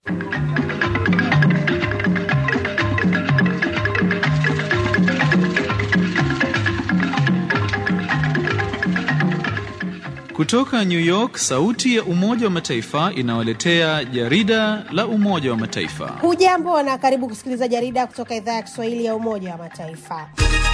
Kutoka New York, sauti ya Umoja wa Mataifa inawaletea jarida la Umoja wa Mataifa. Hujambo na karibu kusikiliza jarida kutoka idhaa ya Kiswahili ya Umoja wa Mataifa.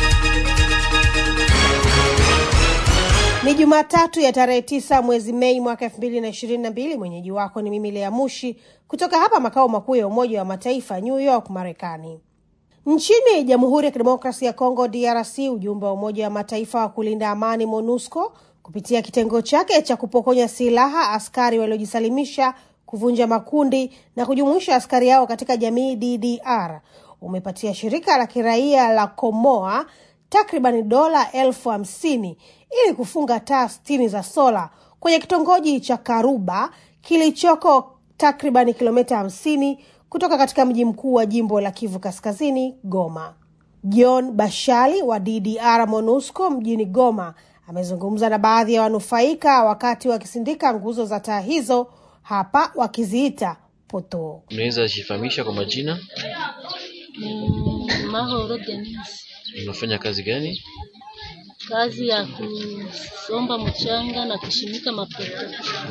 Ni Jumatatu ya tarehe tisa mwezi Mei mwaka elfu mbili na ishirini na mbili. Mwenyeji wako ni mimi Lea Mushi kutoka hapa makao makuu ya Umoja wa Mataifa, New York, Marekani. Nchini Jamhuri ya Kidemokrasia ya Kongo, DRC, ujumbe wa Umoja wa Mataifa wa kulinda amani MONUSCO kupitia kitengo chake cha kupokonya silaha askari waliojisalimisha, kuvunja makundi na kujumuisha askari yao katika jamii DDR umepatia shirika la kiraia la Komoa takriban dola elfu hamsini ili kufunga taa sitini za sola kwenye kitongoji cha Karuba kilichoko takriban kilomita hamsini kutoka katika mji mkuu wa jimbo la Kivu Kaskazini, Goma. John Bashali wa DDR MONUSCO mjini Goma amezungumza na baadhi ya wanufaika wakati wakisindika nguzo za taa hizo, hapa wakiziita poto. Unaweza jifahamisha kwa majina? Mm, Mahoro Denise, Unafanya kazi gani? kazi ya kusomba mchanga na kushimika mapoto.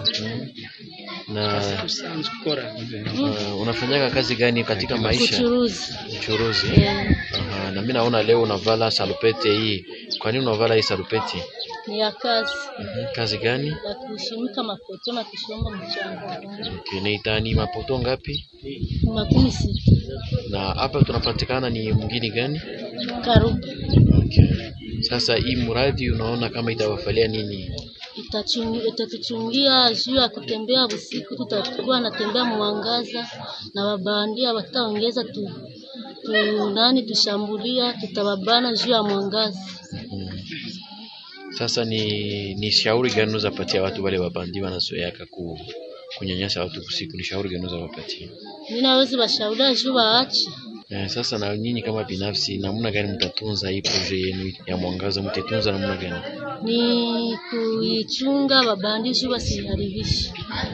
Na uh, unafanyaka kazi gani katika maisha? Uchuruzi Uchuruzi. eh, Aha, na mimi naona leo unavala salupete hii. Kwa nini unavala hii salupete? ni ya kazi Mhm, Kazi gani? ya kushimika mapoto na kushomba mchanga. Okay, na itani mapoto ngapi? Ni makumi sita Na hapa tunapatikana ni mwingine gani? Karuba Okay. Sasa hii mradi unaona kama itawafalia nini? Itachungi- itatuchungia juu ya kutembea usiku, tutakuwa natembea mwangaza na wabandia wataongeza tu, tu nani tushambulia, tutawabana juu ya mwangaza. Mm. Sasa ni ni shauri gani unaweza patia watu wale wabandi wanazoeaka ku kunyanyasa watu usiku? Ni shauri gani unaweza wapatia? Mimi nawezi washauria juu waache Eh, sasa na nyinyi kama binafsi, namna gani mtatunza hii proje yenu ya mwangaza? Mtatunza namna gani? ni kuichunga wabandi juu wasiharibishe.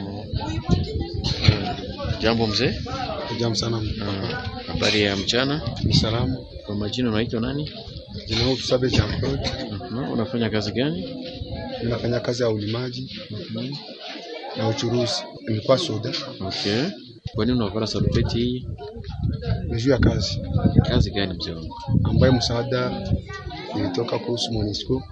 Jambo mzee. Jambo sana. Ah, Habari ya mchana. Ni salamu. Kwa majina unaitwa nani? Jina langu Tusabe Jean Claude. Mhm, Unafanya kazi gani? Ninafanya kazi ya ulimaji Mhm. na uchuruzi. Nilikuwa soda. Okay. Kwa nini unavala salupeti hii? Ni juu ya kazi Kazi gani mzee wangu? ambayo msaada ilitoka kuhusu MONUSCO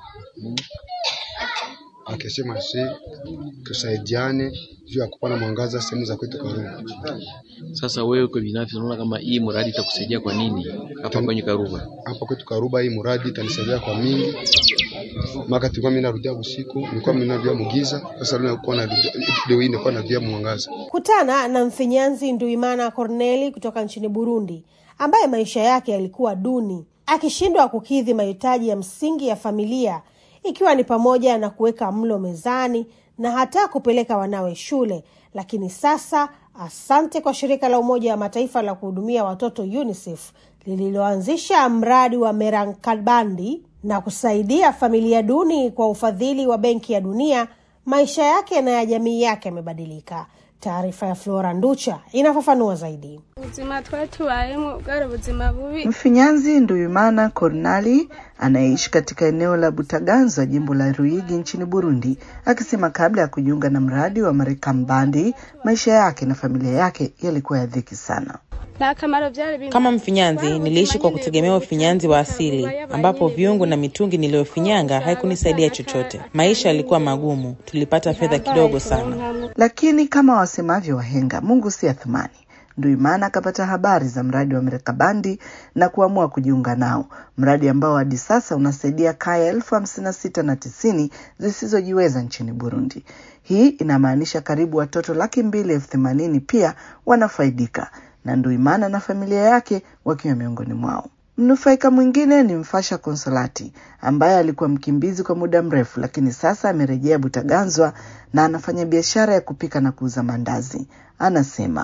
akisema si tusaidiane juu ya kupana mwangaza sehemu za kwetu Karuba. Sasa wewe kwa binafsi unaona kama hii mradi itakusaidia kwa nini hapa kwenye Karuba? Hapa kwetu Karuba hii muradi itanisaidia kwa mingi. Maka tulikuwa mimi narudia usiku, nilikuwa mimi narudia mugiza, sasa leo nakuwa narudia leo hii nilikuwa narudia mwangaza. Kutana na mfinyanzi Nduimana Corneli kutoka nchini Burundi, ambaye maisha yake yalikuwa duni, akishindwa kukidhi mahitaji ya msingi ya familia, ikiwa ni pamoja na kuweka mlo mezani na hata kupeleka wanawe shule. Lakini sasa, asante kwa shirika la Umoja wa Mataifa la kuhudumia watoto UNICEF lililoanzisha mradi wa Merankabandi na kusaidia familia duni kwa ufadhili wa Benki ya Dunia, maisha yake na ya jamii yake yamebadilika. Taarifa ya Flora Nducha inafafanua zaidi. ubuzima twari tubayemo bwari ubuzima bubi Mfinyanzi Nduyimana Kornali anayeishi katika eneo la Butaganzwa, jimbo la Ruigi nchini Burundi, akisema kabla ya kujiunga na mradi wa Marekambandi maisha yake na familia yake yalikuwa ya dhiki sana. nta kamaro byari bimwe Kama mfinyanzi niliishi kwa kutegemea ufinyanzi wa asili, ambapo viungo na mitungi niliyofinyanga haikunisaidia chochote. Maisha yalikuwa magumu, tulipata fedha kidogo sana. Lakini kama wasemavyo wahenga, Mungu si athumani. Nduimana akapata habari za mradi wa Merekabandi na kuamua kujiunga nao, mradi ambao hadi sasa unasaidia kaya elfu hamsini na sita na tisini zisizojiweza nchini Burundi. Hii inamaanisha karibu watoto laki mbili elfu themanini pia wanafaidika na Nduimana na familia yake wakiwa miongoni mwao. Mnufaika mwingine ni Mfasha Konsolati ambaye alikuwa mkimbizi kwa muda mrefu, lakini sasa amerejea Butaganzwa na anafanya biashara ya kupika na kuuza mandazi. Anasema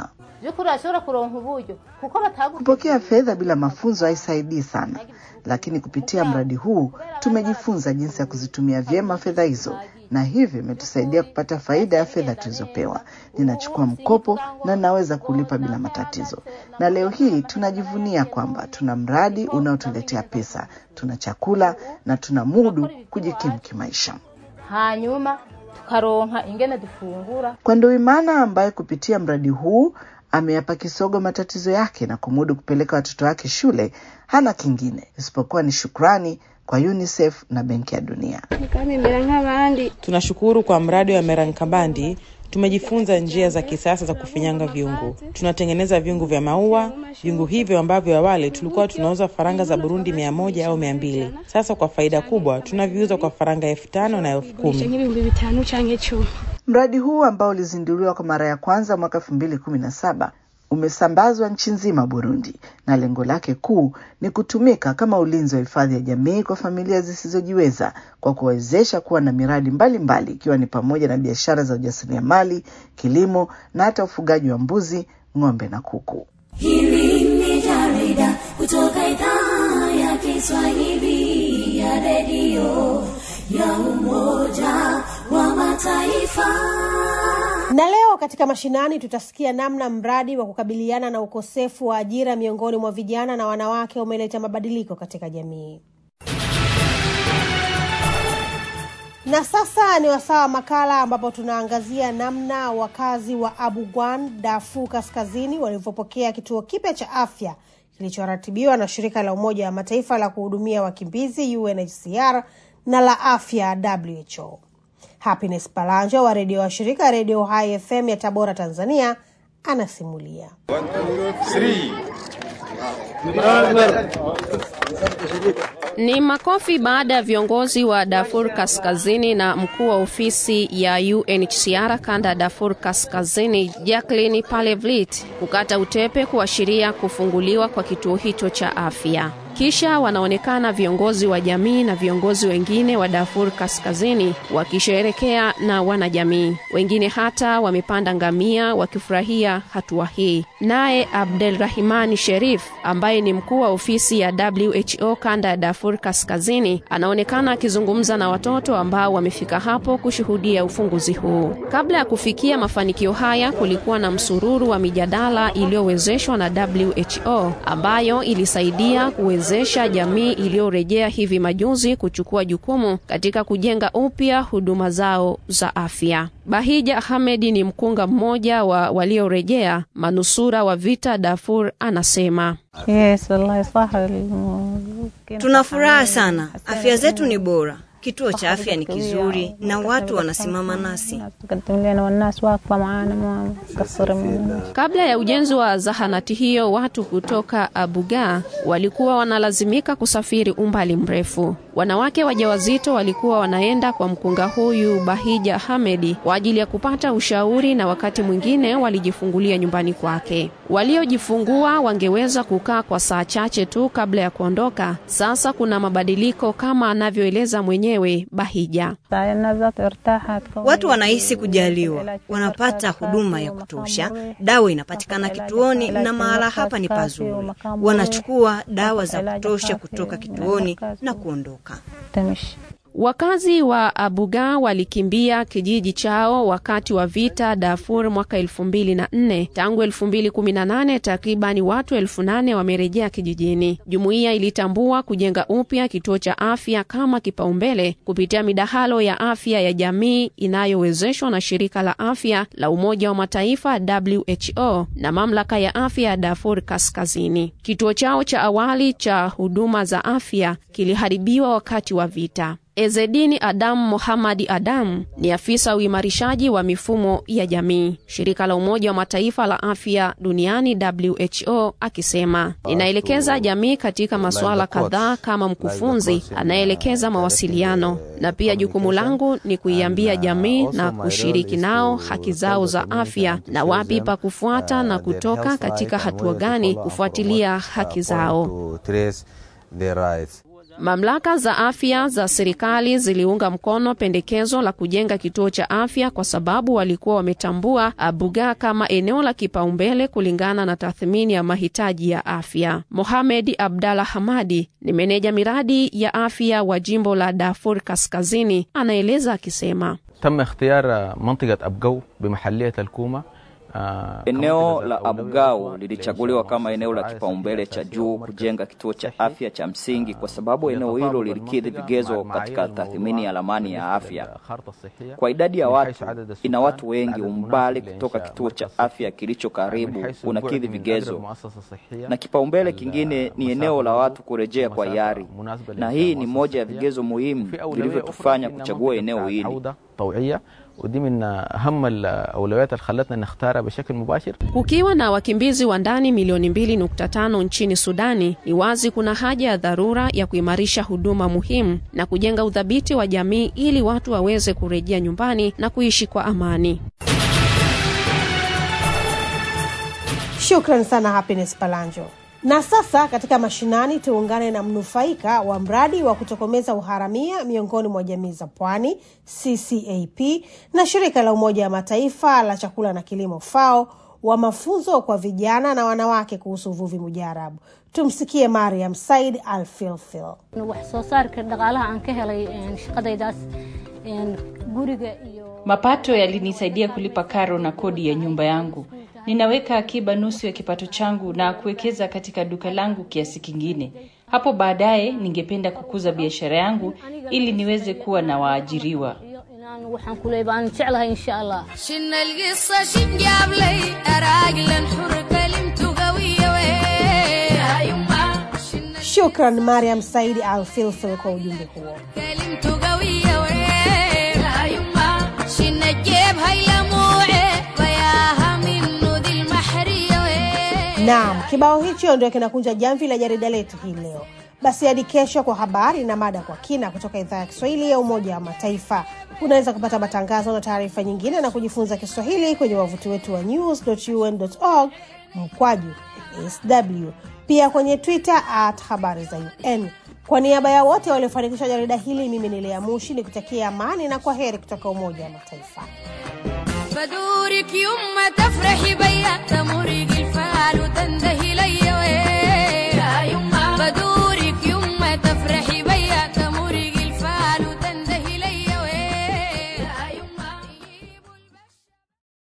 by'ukuri bashobora kuronka uburyo kuko batagu Kupokea fedha bila mafunzo haisaidii sana, lakini kupitia mradi huu tumejifunza jinsi ya kuzitumia vyema fedha hizo, na hivyo imetusaidia kupata faida ya fedha tulizopewa. Ninachukua mkopo na naweza kulipa bila matatizo, na leo hii tunajivunia kwamba tuna mradi unaotuletea pesa, tuna chakula na tuna mudu kujikimu kimaisha. hanyuma tukaronka ingene dufungura Kwa Nduwimana ambaye kupitia mradi huu ameyapa kisogo matatizo yake na kumudu kupeleka watoto wake shule, hana kingine isipokuwa ni shukrani kwa UNICEF na Benki ya Dunia. nikamemera nk'abandi Tunashukuru kwa mradi wa Merankabandi. Tumejifunza njia za kisasa za kufinyanga viungu. Tunatengeneza viungu vya maua. Viungu hivyo ambavyo awali tulikuwa tunauza faranga za Burundi mia moja au mia mbili, sasa kwa faida kubwa tunaviuza kwa faranga elfu tano na elfu gurisha kumi. nk'ibihumbi bitanu canke icumi Mradi huu ambao ulizinduliwa kwa mara ya kwanza mwaka elfu mbili kumi na saba umesambazwa nchi nzima Burundi, na lengo lake kuu ni kutumika kama ulinzi wa hifadhi ya jamii kwa familia zisizojiweza kwa kuwawezesha kuwa na miradi mbalimbali ikiwa ni pamoja na biashara za ujasiriamali, kilimo na hata ufugaji wa mbuzi, ng'ombe na kuku. Hili ni jarida kutoka idhaa ya Kiswahili ya redio ya Umoja wa Mataifa. Na leo katika mashinani tutasikia namna mradi wa kukabiliana na ukosefu wa ajira miongoni mwa vijana na wanawake umeleta mabadiliko katika jamii. Na sasa ni wasaa wa makala ambapo tunaangazia namna wakazi wa Abu Gwan, Darfur Kaskazini walivyopokea kituo kipya cha afya kilichoratibiwa na shirika la Umoja wa Mataifa la kuhudumia wakimbizi UNHCR na la afya WHO. Happiness Palanja wa redio wa shirika Redio Hai FM ya Tabora, Tanzania, anasimulia. Ni makofi baada ya viongozi wa Darfur Kaskazini na mkuu wa ofisi ya UNHCR kanda ya Darfur Kaskazini Jacqueline Palevlit kukata utepe kuashiria kufunguliwa kwa kituo hicho cha afya. Kisha wanaonekana viongozi wa jamii na viongozi wengine wa Darfur Kaskazini wakisherekea na wanajamii. Wengine hata wamepanda ngamia wakifurahia hatua hii. Naye Abdelrahimani Sherif ambaye ni mkuu wa ofisi ya WHO kanda ya Darfur Kaskazini anaonekana akizungumza na watoto ambao wamefika hapo kushuhudia ufunguzi huu. Kabla ya kufikia mafanikio haya, kulikuwa na msururu wa mijadala iliyowezeshwa na WHO ambayo ilisaidia kuwezesha jamii iliyorejea hivi majuzi kuchukua jukumu katika kujenga upya huduma zao za afya. Bahija Ahmed ni mkunga mmoja wa waliorejea manusura wa vita Darfur, anasema Yes, wallahi saha. Tuna furaha sana, afya zetu ni bora, kituo cha afya ni kizuri na watu wanasimama nasi. Kabla ya ujenzi wa zahanati hiyo, watu kutoka Abuga walikuwa wanalazimika kusafiri umbali mrefu. Wanawake wajawazito walikuwa wanaenda kwa mkunga huyu Bahija Hamedi kwa ajili ya kupata ushauri, na wakati mwingine walijifungulia nyumbani kwake. Waliojifungua wangeweza kukaa kwa saa chache tu kabla ya kuondoka. Sasa kuna mabadiliko kama anavyoeleza mwenyewe Bahija. Watu wanahisi kujaliwa, wanapata huduma ya kutosha, dawa inapatikana kituoni na mahala hapa ni pazuri. Wanachukua dawa za kutosha kutoka kituoni na kuondoka. Wakazi wa Abuga walikimbia kijiji chao wakati wa vita Darfur mwaka elfu mbili na nne. Tangu elfu mbili kumi na nane takribani watu elfu nane wamerejea kijijini. Jumuiya ilitambua kujenga upya kituo cha afya kama kipaumbele kupitia midahalo ya afya ya jamii inayowezeshwa na shirika la afya la Umoja wa Mataifa WHO na mamlaka ya afya ya Darfur Kaskazini. Kituo chao cha awali cha huduma za afya kiliharibiwa wakati wa vita. Ezedini Adam Mohamadi Adam ni afisa uimarishaji wa mifumo ya jamii shirika la Umoja wa Mataifa la afya duniani WHO, akisema ninaelekeza jamii katika masuala kadhaa kama mkufunzi anayeelekeza mawasiliano, na pia jukumu langu ni kuiambia jamii na kushiriki nao haki zao za afya na wapi pa kufuata na kutoka katika hatua gani kufuatilia haki zao. Mamlaka za afya za serikali ziliunga mkono pendekezo la kujenga kituo cha afya kwa sababu walikuwa wametambua Bugaa kama eneo la kipaumbele kulingana na tathmini ya mahitaji ya afya. Mohamed Abdalla Hamadi ni meneja miradi ya afya wa jimbo la Darfur Kaskazini, anaeleza akisema تم اختيار منطقة أبقو بمحلية الكومة Eneo la Abugau lilichaguliwa kama eneo la kipaumbele cha juu kujenga kituo cha afya cha msingi kwa sababu eneo hilo lilikidhi vigezo katika tathmini ya ramani ya afya. Kwa idadi ya watu, ina watu wengi, umbali kutoka kituo cha afya kilicho karibu unakidhi vigezo, na kipaumbele kingine ni eneo la watu kurejea kwa hiari, na hii ni moja ya vigezo muhimu vilivyotufanya kuchagua eneo hili. طوعية ودي من أهم الأولويات اللي خلتنا نختارها بشكل مباشر Kukiwa na wakimbizi wa ndani milioni 2.5 nchini Sudani, ni wazi kuna haja ya dharura ya kuimarisha huduma muhimu na kujenga udhabiti wa jamii ili watu waweze kurejea nyumbani na kuishi kwa amani. Shukran sana Happiness Palanjo. Na sasa katika mashinani tuungane na mnufaika wa mradi wa kutokomeza uharamia miongoni mwa jamii za pwani CCAP na shirika la Umoja wa Mataifa la chakula na kilimo FAO wa mafunzo kwa vijana na wanawake kuhusu uvuvi mujarabu. Tumsikie Mariam Said Al Filfil. wax soo saarka dhaqaalaha aan ka helay shaqadaydaas guriga iyo Mapato yalinisaidia kulipa karo na kodi ya nyumba yangu. Ninaweka akiba nusu ya kipato changu na kuwekeza katika duka langu kiasi kingine. Hapo baadaye ningependa kukuza biashara yangu ili niweze kuwa na waajiriwa. inaan waxaan ku leeyahay baan jeclahay insha allah شنا القصة شنجاب لي أراجل حر كلمت قوية وين يا يما Shukran Mariam Said Al Filfil kwa ujumbe huo. كلمت قوية وين يا يما شنا الجيب هاي لموعي وياها منه ذي المحرية وين Naam, kibao hicho ndio kinakunja jamvi la jarida letu hii leo. Basi hadi kesho kwa habari na mada kwa kina kutoka idhaa ya Kiswahili ya Umoja wa Mataifa. Unaweza kupata matangazo na taarifa nyingine na kujifunza Kiswahili kwenye wavuti wetu wa news.un.org mkwaju sw, pia kwenye Twitter at habari za UN. Kwa niaba ya wote waliofanikisha jarida hili, mimi ni Lea Mushi nikutakia amani na kwa heri kutoka Umoja wa Mataifa. فدورك يمة